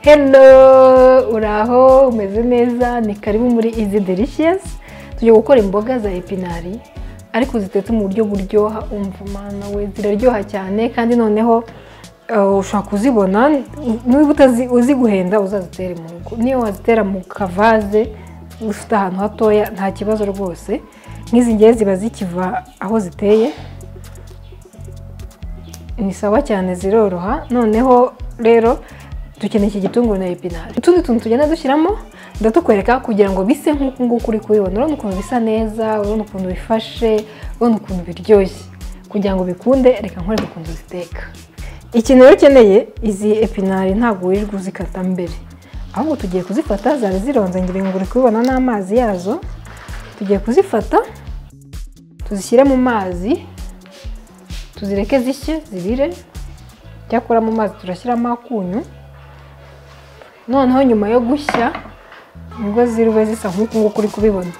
hello uraho umeze neza ni karibu muri izi delicious tujya gukora imboga za epinari ariko zitetse mu buryo buryoha umva umwana we ziraryoha cyane kandi noneho uh, ushobora kuzibona niba utazi uzi guhenda uzazitere mu rugo niyo wazitera mu kavaze ufite ahantu hatoya nta kibazo rwose nk'izi ngiye ziba zikiva aho ziteye ni sawa cyane ziroroha noneho rero dukeneye iki gitunguru na epinari utundi tuntu tugenda dushyiramo ndatukwereka kugira ngo bise nk'uku nguku uri kubibona urabona ukuntu bisa neza urabona ukuntu bifashe urabona ukuntu biryoshye kugira ngo bikunde reka nkore ukuntu ziteka ikintu rero ukeneye izi epinari ntabwo wirirwa uzikata mbere ahubwo tugiye kuzifata zari zironze ngira ngo uri kubibona n'amazi yazo tugiye kuzifata tuzishyire mu mazi tuzireke zishye zibire icyakora mu mazi turashyiramo akunyu noneho nyuma yo gushya nibwo zirube zisa nk'uku nguku uri kubibona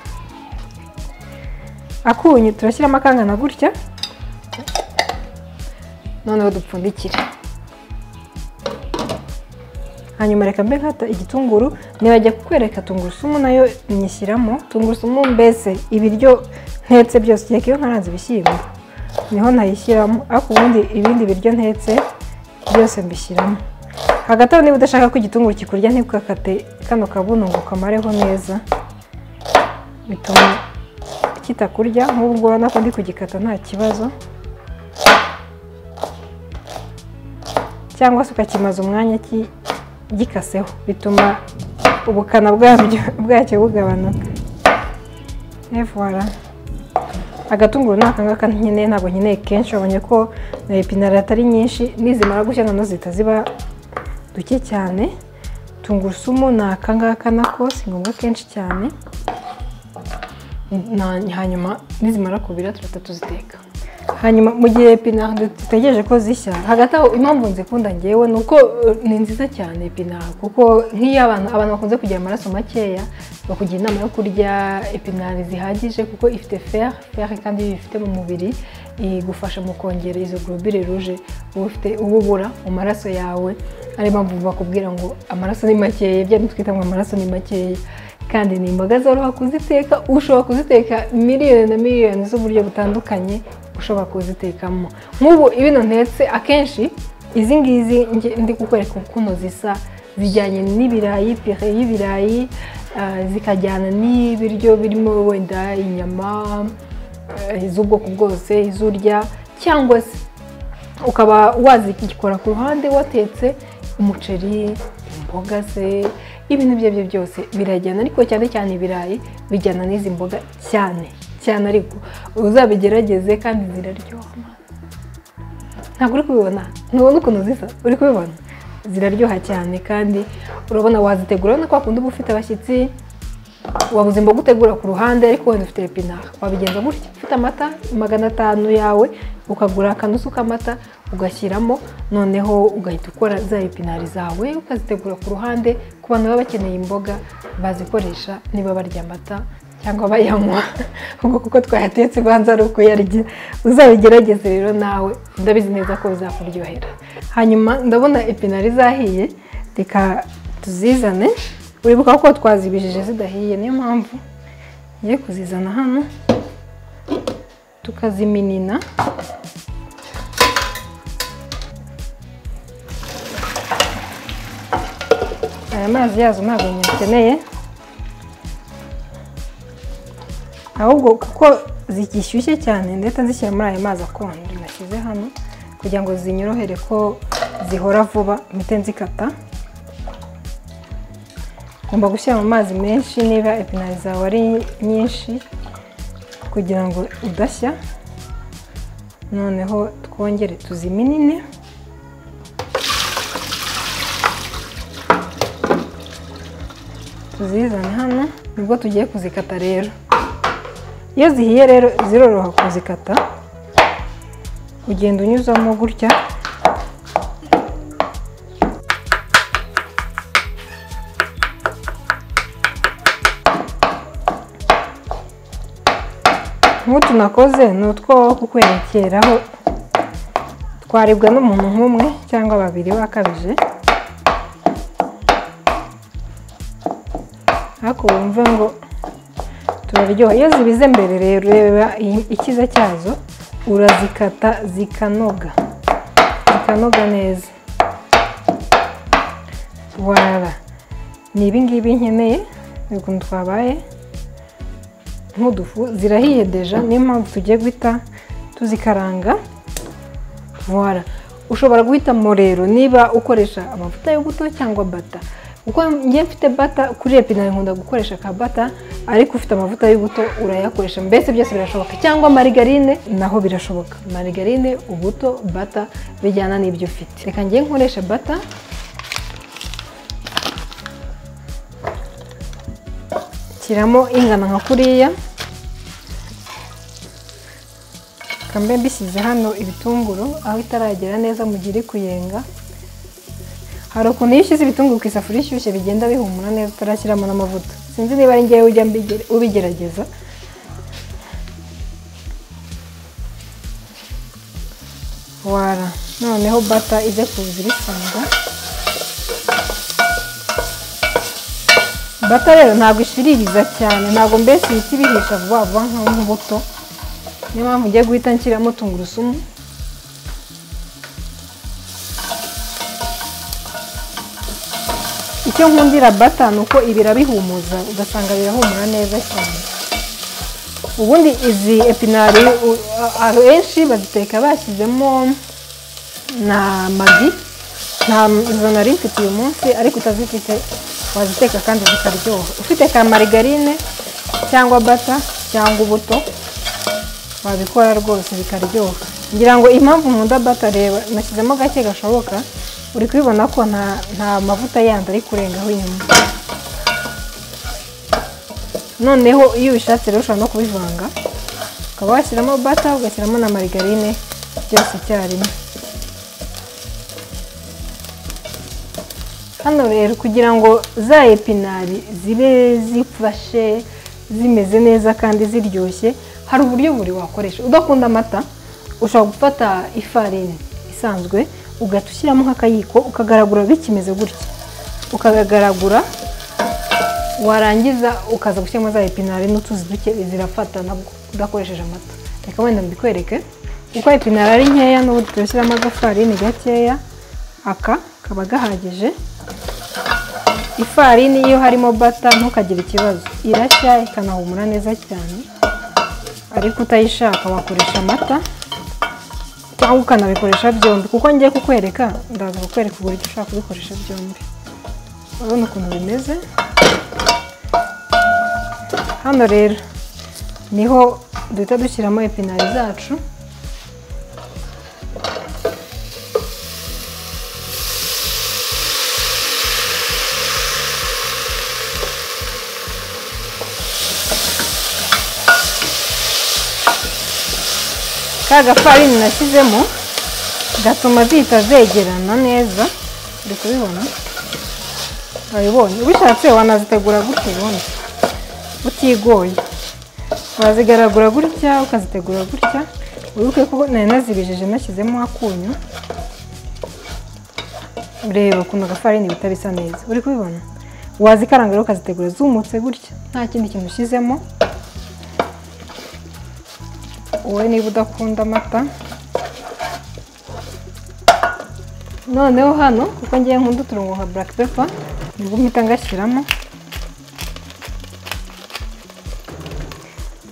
akunyu turashyiramo akangana gutya noneho dupfundikire hanyuma reka mbe nkata igitunguru nibajya kukwereka tungurusumu nayo nyishyiramo tungurusumu mbese ibiryo ntetse byose kereka iyo nkaranze ibishyimbo niho nayishyiramo ariko ubundi ibindi biryo ntetse byose mbishyiramo hagati aho niba udashaka ko igitunguru kikurya ntukakate kano kabuno ngo kamareho neza bituma kitakurya nk'ubwo urabona ko ndi kugikata nta kibazo cyangwa se ukakimaza umwanya gikaseho bituma ubukana bwabyo bwacyo bugabanuka evora agatunguru ni aka ngaka nkeneye ntabwo nkeneye kenshi wabonye ko na epinari atari nyinshi nizimara gushya noneho zihita ziba duke cyane tungurusumu ni aka ngaka nako si ngombwa kenshi cyane hanyuma nizimara kubira turahita tuziteka hanyuma mu gihe epinari dutegereje ko zishya hagati aho impamvu nzikunda ngewe ni uko ni nziza cyane epinari kuko nk'iyo abantu abantu bakunze kugira amaraso makeya bakugira inama yo kurya epinari zihagije kuko ifite feri feri kandi iyo uyifite mu mubiri igufasha mu kongera izo gorobire ruje uba ubura mu maraso yawe ariyo mpamvu bakubwira ngo amaraso ni makeya ibyo twita ngo amaraso ni makeya kandi ni imboga zoroha kuziteka ushobora kuziteka miliyoni na miliyoni z'uburyo butandukanye ushobora kuzitekamo nk'ubu ibino ntetse akenshi izi ngizi ndi kukwereka ukuntu zisa zijyanye n'ibirayi pire y'ibirayi zikajyana n'ibiryo birimo wenda inyama iz'ubwoko bwose izurya cyangwa se ukaba wazikora ku ruhande watetse umuceri imboga se ibintu ibyo aribyo byose birajyana ariko cyane cyane ibirayi bijyana n'izi mboga cyane cyane ariko uzabigerageze kandi ziraryoha ntabwo uri kubibona ntubona ukuntu zisa uri kubibona ziraryoha cyane kandi urabona wazitegura urabona ko wakunda uba ufite abashyitsi wabuze imboga utegura ku ruhande ariko wenda ufite epinari wabigenza gutya ufite amata magana atanu yawe ukagura akanusu k'amata ugashyiramo noneho ugahita ukora za epinari zawe ukazitegura ku ruhande ku bantu baba bakeneye imboga bazikoresha niba barya amata cyangwa bayanywa ubwo kuko twayatetse ubanza ari ukuyarya uzabigerageze rero nawe ndabizi neza ko bizakuryohera hanyuma ndabona epinari zahiye reka tuzizane uribuka ko twazibijije zidahiye niyo mpamvu ngiye kuzizana hano tukaziminina aya mazi yazo ntabwo nyakeneye ahubwo kuko zigishyushye cyane ndetse nzishyira muri aya mazi akonje nashyize hano kugira ngo zinyorohere ko zihora vuba mpite nzikata ngomba gushyira mu mazi menshi niba epinari zawe ari nyinshi kugira ngo udashya noneho twongere tuziminine tuzizane hano nibwo tugiye kuzikata rero iyo zihiye rero ziroroha kuzikata ugenda unyuzamo gutya nk'utu nakoze ni utwo kukwerekeraho twaribwa n'umuntu nk'umwe cyangwa babiri bakabije ariko wumve ngo turaryoha iyo zibize mbere rero reba ikiza cyazo urazikata zikanoga zikanoga neza wara ni ibingibi nkeneye ni ukuntu twabaye nk'udufu zirahiye deja niyo mpamvu tugiye guhita tuzikaranga wara ushobora guhitamo rero niba ukoresha amavuta y'ubuto cyangwa bata kuko njye mfite bata kuri epinari nkunda gukoresha ka bata ariko ufite amavuta y'ubuto urayakoresha mbese byose birashoboka cyangwa marigarine naho birashoboka marigarine ubuto bata bijyana n'ibyo ufite reka njye nkoresha bata shyiramo ingana nka kuriya kambe mbisize hano ibitunguru aho itaragera neza mu gihe iri kuyenga hari ukuntu iyo ushyize ibitunguru ku isafuriya ishyushye bigenda bihumura neza utarashyiramo n'amavuta sinzi niba ari ngewe ujya ubigerageza wara noneho bata ijya kuza ibisanga bata rero ntabwo ishiririza cyane ntabwo mbese ibiti bihisha vuba vuba nk'imbuto niyo mpamvu ugiye guhita nshyiramo tungurusumu icyo nkundira bata ni uko ibira bihumuza ugasanga birahumura neza cyane ubundi izi epinari abenshi baziteka bashyizemo na magi ntazo nari mfite uyu munsi ariko utazifite waziteka kandi zikaryoha ufite ka marigarine cyangwa bata cyangwa ubuto wabikora rwose bikaryoha ngira ngo impamvu nkunda bata reba nashyizemo gake gashoboka uri kubibona ko nta mavuta yandi ari kurengaho inyuma noneho iyo ubishatse rero ushobora no kubivanga ukaba washyiramo bata ugashyiramo na marigarine byose icyarimwe hano rero kugira ngo za epinari zibe zifashe zimeze neza kandi ziryoshye hari uburyo buri wakoresha udakunda amata ushobora gufata ifarini isanzwe ugahita ushyiramo nk'akayiko ukagaragura bikimeze gutya ukagaragura warangiza ukaza gushyiramo za epinari n'utuzi duke zirafata ntabwo udakoresheje amata reka wenda mbikwereke kuko epinari ari nkeya n'ubundi turashyiramo agafarini gakeya aka kaba gahagije ifarini iyo harimo bata ntukagire ikibazo irashya ikanahumura neza cyane ariko utayishaka wakoresha amata cyangwa ukanabikoresha byombi kuko ngiye kukwereka ndaza kukwereka uburyo ushobora kubikoresha byombi urabona ukuntu bimeze hano rero niho duhita dushyiramo epinari zacu ka gafarini nashyizemo gatuma zihita zegerana neza uri kubibona urabibonye ubishatse wanazitegura gutya ubundi utigoye wazigaragura gutya ukazitegura gutya wibuke ko nari nazibijije nashyizemo akunyu reba ukuntu agafarini bihita bisa neza uri kubibona wazikaranga rero ukazitegura zumutse gutya nta kindi kintu ushyizemo wowe niba udakunda amata noneho hano kuko ngiye nkunda uturongo nka buraka pepa nibwo mpita ngashyiramo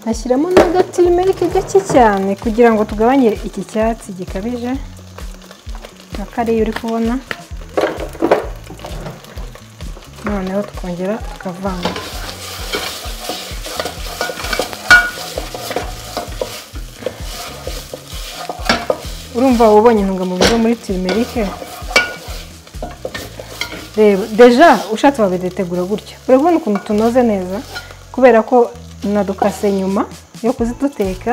nashyiramo n'agatimerike gake cyane kugira ngo tugabanye iki cyatsi gikabije nka kariya uri kubona noneho tukongera tukavanga urumva ubonye intungamubiri zo muri tirimerike reba deja ushatse wabidetegura gutya urabona ukuntu tunoze neza kubera ko nadukase nyuma yo kuziduteka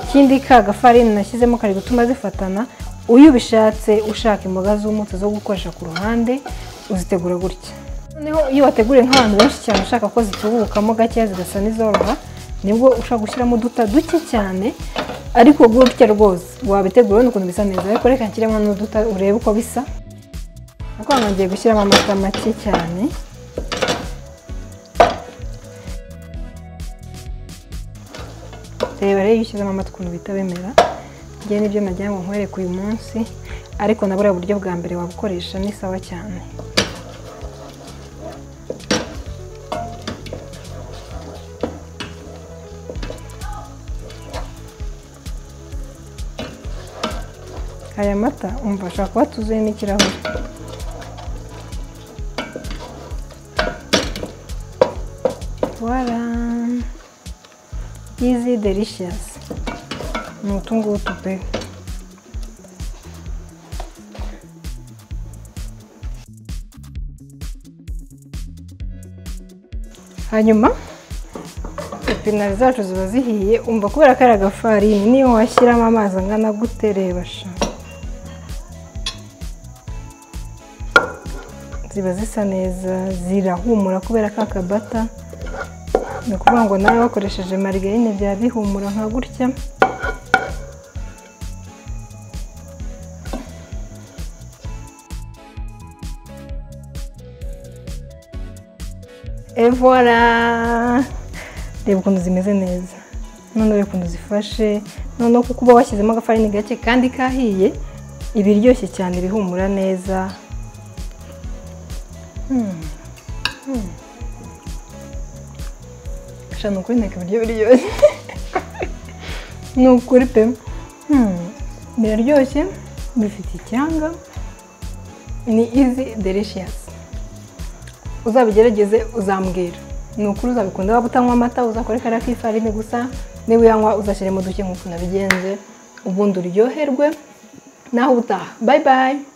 ikindi ka gafarini nashyizemo kari gutuma zifatana uyu ubishatse ushaka imboga z'umutse zo gukoresha ku ruhande uzitegura gutya noneho iyo wateguriye nk'abantu benshi cyane ushaka ko zitubukamo gakeya zigasa n'izoroha nibwo ushobora gushyiramo uduta duke cyane ariko gutya rwose wabitegura urabona ukuntu bisa neza ariko reka nshyiremo n'uduta urebe uko bisa ariko hano ngiye gushyiramo amata make cyane reba rero iyo ushyizemo amata ukuntu bihita bimera ngewe nibyo nagira ngo nkwereke uyu munsi ariko na buriya buryo bwa mbere wabukoresha ni sawa cyane aya mata umva ashobora kuba atuzuye n'ikirahure wara izi delishiyasi ni utu ngutu pe hanyuma epinari zacu ziba zihiye umva kubera ko ari agafarini niyo washyiramo amazi angana gute reba sha ziba zisa neza zirahumura kubera ko akabata ni ukuvuga ngo nawe wakoresheje marigarine byaba bihumura nka gutya evora reba ukuntu zimeze neza noneho ukuntu zifashe noneho kuko uba washyizemo agafarini gake kandi kahiye iba iryoshye cyane irihumura neza sha ni ukuri nteka ibiryo biryoshye ni ukuri pe biraryoshye bifite icyanga ni izi delishiyasi uzabigerageze uzambwira ni ukuri uzabikunda waba utanywa amata uzakore kariya k'ifarini gusa niba uyanywa uzashyiremo duke nk'uko nabigenze ubundi uryoherwe naho ubutaha bayi bayi